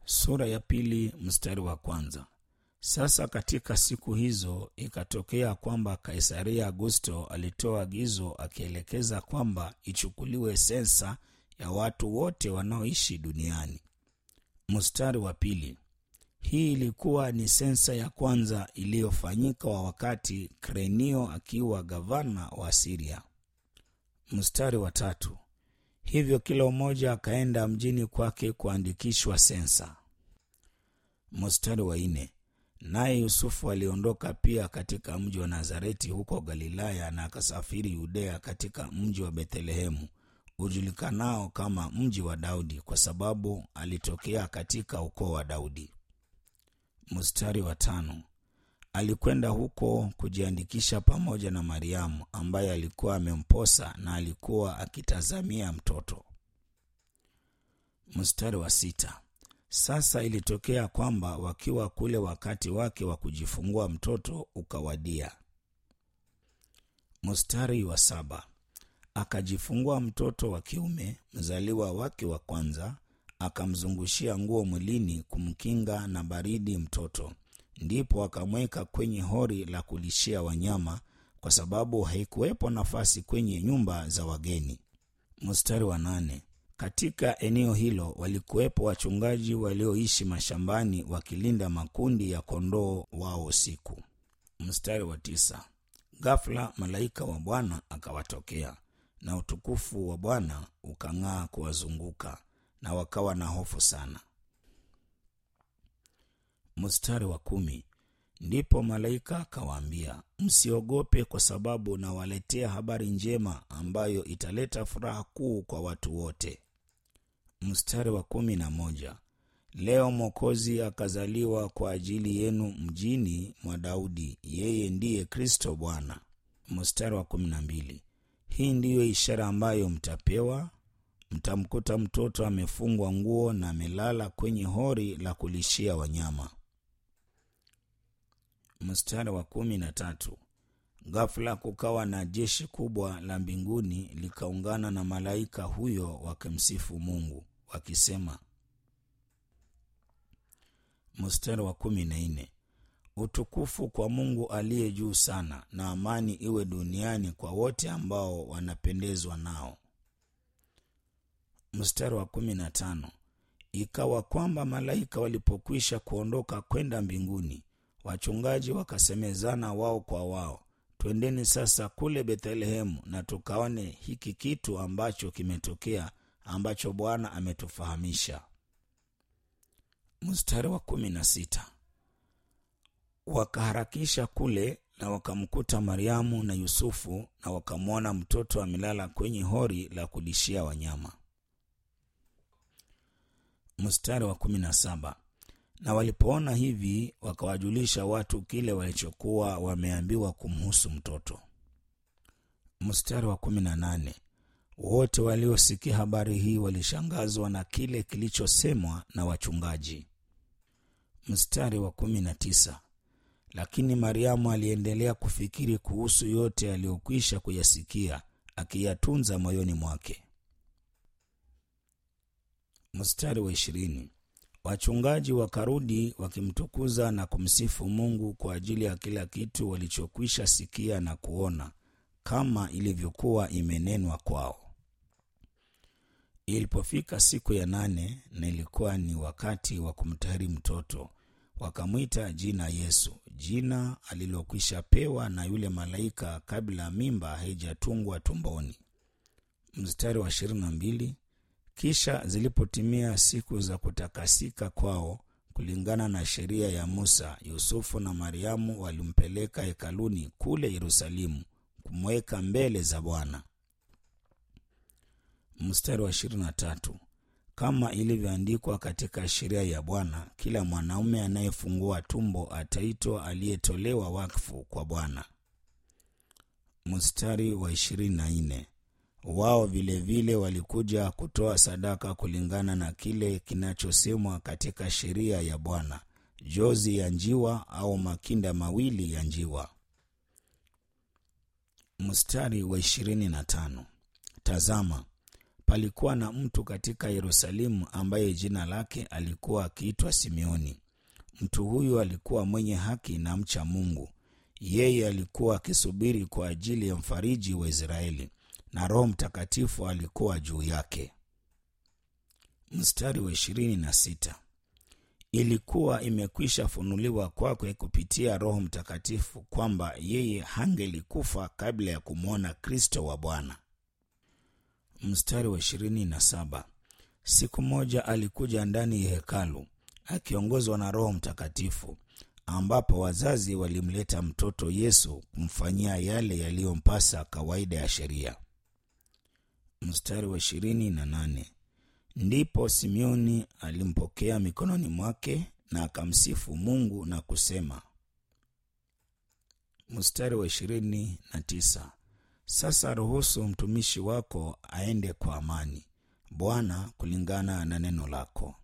Sura ya pili mstari wa kwanza. Sasa katika siku hizo ikatokea kwamba Kaisaria Augusto alitoa agizo akielekeza kwamba ichukuliwe sensa ya watu wote wanaoishi duniani. Mstari wa pili. Hii ilikuwa ni sensa ya kwanza iliyofanyika wa wakati Krenio akiwa gavana wa Siria. Mstari wa tatu. Hivyo kila mmoja akaenda mjini kwake kuandikishwa sensa. Mstari wa nne. Naye Yusufu aliondoka pia katika mji wa Nazareti huko Galilaya na akasafiri Yudea katika mji wa Bethlehemu ujulikanao kama mji wa Daudi kwa sababu alitokea katika ukoo wa Daudi. Mstari wa tano. Alikwenda huko kujiandikisha pamoja na Mariamu ambaye alikuwa amemposa na alikuwa akitazamia mtoto. Mstari wa sita. Sasa ilitokea kwamba wakiwa kule, wakati wake wa kujifungua mtoto ukawadia. Mstari wa saba. Akajifungua mtoto wa kiume, mzaliwa wake wa kwanza, akamzungushia nguo mwilini kumkinga na baridi mtoto. Ndipo akamweka kwenye hori la kulishia wanyama, kwa sababu haikuwepo nafasi kwenye nyumba za wageni. Mstari wa nane. Katika eneo hilo walikuwepo wachungaji walioishi mashambani wakilinda makundi ya kondoo wao usiku. Mstari wa tisa. Ghafla malaika wa Bwana akawatokea na utukufu wa Bwana ukang'aa kuwazunguka, na wakawa na hofu sana. Mstari wa kumi. Ndipo malaika akawaambia, msiogope, kwa sababu nawaletea habari njema ambayo italeta furaha kuu kwa watu wote. Mstari wa kumi na moja. Leo Mwokozi akazaliwa kwa ajili yenu mjini mwa Daudi, yeye ndiye Kristo Bwana. Mstari wa kumi na mbili. Hii ndiyo ishara ambayo mtapewa, mtamkuta mtoto amefungwa nguo na amelala kwenye hori la kulishia wanyama. Mstari wa kumi na tatu. Ghafla kukawa na jeshi kubwa la mbinguni likaungana na malaika huyo wakimsifu Mungu wakisema. Mstari wa kumi na nne. Utukufu kwa Mungu aliye juu sana, na amani iwe duniani kwa wote ambao wanapendezwa nao. Mstari wa kumi na tano. Ikawa kwamba malaika walipokwisha kuondoka kwenda mbinguni, wachungaji wakasemezana wao kwa wao, twendeni sasa kule Bethlehemu na tukaone hiki kitu ambacho kimetokea, ambacho Bwana ametufahamisha. Mstari wa kumi na sita. Wakaharakisha kule na wakamkuta Mariamu na Yusufu, na wakamwona mtoto amelala kwenye hori la kulishia wanyama. Mstari wa kumi na saba. Na walipoona hivi, wakawajulisha watu kile walichokuwa wameambiwa kumhusu mtoto. Mstari wa kumi na nane. Wote waliosikia habari hii walishangazwa na kile kilichosemwa na wachungaji. Mstari wa kumi na tisa. Lakini Mariamu aliendelea kufikiri kuhusu yote aliyokwisha kuyasikia, akiyatunza moyoni mwake. Mstari wa ishirini. Wachungaji wakarudi wakimtukuza na kumsifu Mungu kwa ajili ya kila kitu walichokwisha sikia na kuona, kama ilivyokuwa imenenwa kwao. Ilipofika siku ya nane, na ilikuwa ni wakati wa kumtahiri mtoto, wakamwita jina Yesu, jina alilokwisha pewa na yule malaika kabla mimba haijatungwa tumboni. Mstari wa ishirini na mbili. Kisha zilipotimia siku za kutakasika kwao kulingana na sheria ya Musa, Yusufu na Mariamu walimpeleka hekaluni kule Yerusalemu kumweka mbele za Bwana. Mstari wa ishirini na tatu. Kama ilivyoandikwa katika sheria ya Bwana, kila mwanaume anayefungua tumbo ataitwa aliyetolewa wakfu kwa Bwana. Mstari wa ishirini na nne. Wao vilevile vile walikuja kutoa sadaka kulingana na kile kinachosemwa katika sheria ya Bwana, jozi ya njiwa au makinda mawili ya njiwa. Mstari wa ishirini na tano. Tazama, palikuwa na mtu katika Yerusalemu ambaye jina lake alikuwa akiitwa Simeoni. Mtu huyu alikuwa mwenye haki na mcha Mungu. Yeye alikuwa akisubiri kwa ajili ya mfariji wa Israeli, na Roho Mtakatifu alikuwa juu yake. Mstari wa ishirini na sita. Ilikuwa imekwisha funuliwa kwake kupitia Roho Mtakatifu kwamba yeye hangelikufa kabla ya kumwona Kristo wa Bwana. Mstari wa ishirini na saba. Siku moja alikuja ndani ya hekalu akiongozwa na Roho Mtakatifu, ambapo wazazi walimleta mtoto Yesu kumfanyia yale yaliyompasa kawaida ya sheria. Mstari wa ishirini na nane. Ndipo Simeoni alimpokea mikononi mwake na akamsifu Mungu na kusema. Mstari wa ishirini na tisa. Sasa ruhusu mtumishi wako aende kwa amani, Bwana, kulingana na neno lako.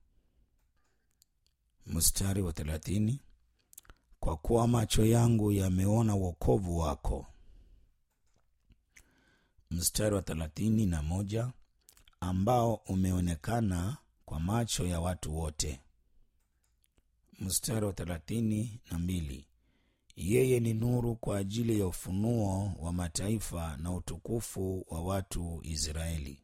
Mstari wa thelathini. Kwa kuwa macho yangu yameona wokovu wako. Mstari wa thelathini na moja ambao umeonekana kwa macho ya watu wote. Mstari wa thelathini na mbili yeye ni nuru kwa ajili ya ufunuo wa mataifa na utukufu wa watu Israeli.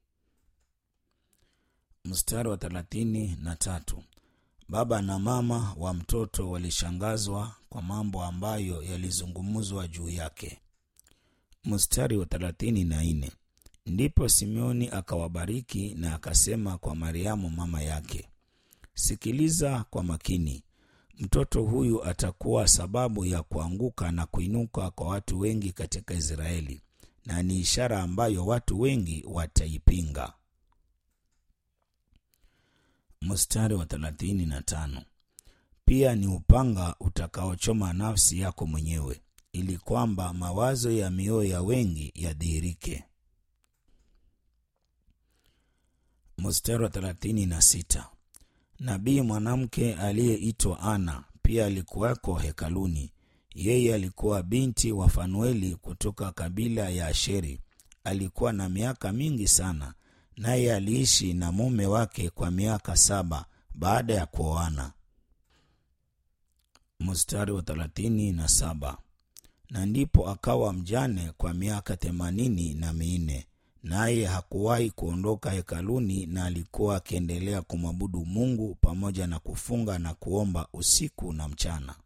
Mstari wa thelathini na tatu baba na mama wa mtoto walishangazwa kwa mambo ambayo yalizungumzwa juu yake. Mstari wa thelathini na nne Ndipo Simeoni akawabariki na akasema kwa Mariamu mama yake, sikiliza kwa makini, mtoto huyu atakuwa sababu ya kuanguka na kuinuka kwa watu wengi katika Israeli, na ni ishara ambayo watu wengi wataipinga. Mstari wa thelathini na tano pia ni upanga utakaochoma nafsi yako mwenyewe, ili kwamba mawazo ya mioyo ya wengi yadhihirike. Mstari wa thelathini na sita nabii mwanamke aliyeitwa Ana pia alikuwako hekaluni. Yeye alikuwa binti wa Fanueli kutoka kabila ya Asheri. Alikuwa na miaka mingi sana, naye aliishi na mume wake kwa miaka saba baada ya kuoana. Mstari wa thelathini na saba na ndipo akawa mjane kwa miaka themanini na minne naye hakuwahi kuondoka hekaluni, na alikuwa akiendelea kumwabudu Mungu pamoja na kufunga na kuomba usiku na mchana.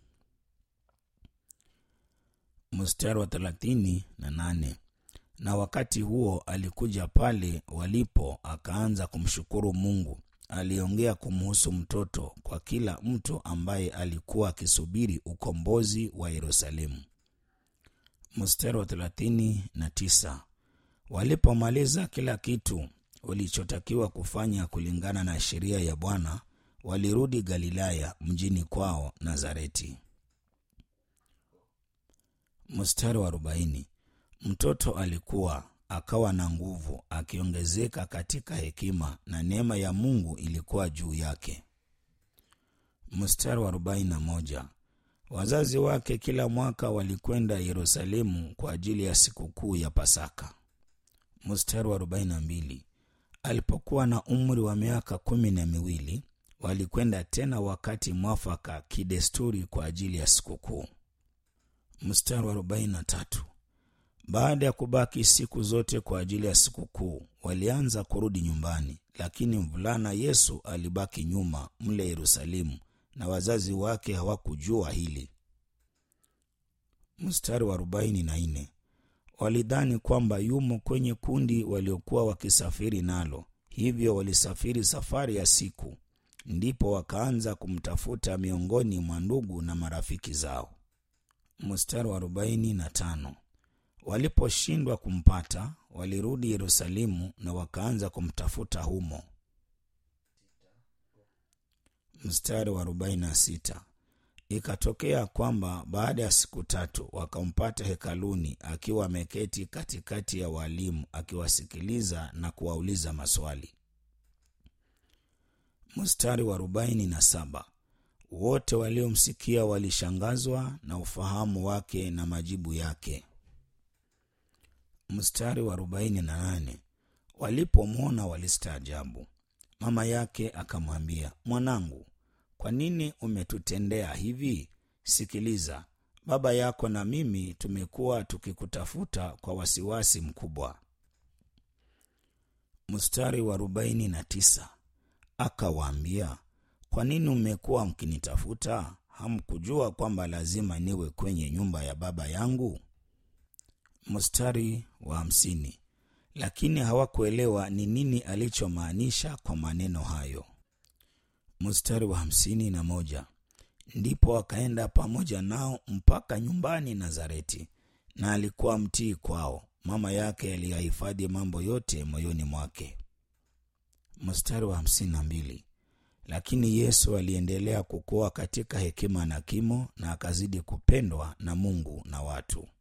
Mstari wa thelathini na nane na wakati huo alikuja pale walipo, akaanza kumshukuru Mungu. Aliongea kumuhusu mtoto kwa kila mtu ambaye alikuwa akisubiri ukombozi wa Yerusalemu. Mstari wa thelathini na tisa Walipomaliza kila kitu walichotakiwa kufanya kulingana na sheria ya Bwana, walirudi Galilaya mjini kwao Nazareti. Mstari wa arobaini mtoto alikuwa akawa na nguvu, akiongezeka katika hekima, na neema ya Mungu ilikuwa juu yake. Mstari wa arobaini na moja wazazi wake kila mwaka walikwenda Yerusalemu kwa ajili ya sikukuu ya Pasaka. Mstari wa 42 alipokuwa na umri wa miaka kumi na miwili walikwenda tena wakati mwafaka kidesturi kwa ajili ya sikukuu. Mstari wa 43 baada ya kubaki siku zote kwa ajili ya sikukuu walianza kurudi nyumbani, lakini mvulana Yesu alibaki nyuma mle Yerusalemu, na wazazi wake hawakujua hili. Mstari wa 44 walidhani kwamba yumo kwenye kundi waliokuwa wakisafiri nalo, hivyo walisafiri safari ya siku. Ndipo wakaanza kumtafuta miongoni mwa ndugu na marafiki zao. Mstari wa arobaini na tano waliposhindwa kumpata, walirudi Yerusalemu na wakaanza kumtafuta humo. Mstari wa arobaini na sita Ikatokea kwamba baada ya siku tatu wakampata hekaluni akiwa ameketi katikati ya walimu akiwasikiliza na kuwauliza maswali. Mstari wa arobaini na saba wote waliomsikia walishangazwa na ufahamu wake na majibu yake. Mstari wa arobaini na nane walipomwona walistaajabu mama yake akamwambia mwanangu kwa nini umetutendea hivi sikiliza baba yako na mimi tumekuwa tukikutafuta kwa wasiwasi mkubwa mstari wa arobaini na tisa akawaambia kwa nini mmekuwa mkinitafuta hamkujua kwamba lazima niwe kwenye nyumba ya baba yangu mstari wa hamsini lakini hawakuelewa ni nini alichomaanisha kwa maneno hayo mstari wa hamsini na moja ndipo akaenda pamoja nao mpaka nyumbani nazareti na alikuwa mtii kwao mama yake aliyahifadhi mambo yote moyoni mwake mstari wa hamsini na mbili lakini yesu aliendelea kukua katika hekima na kimo na akazidi kupendwa na mungu na watu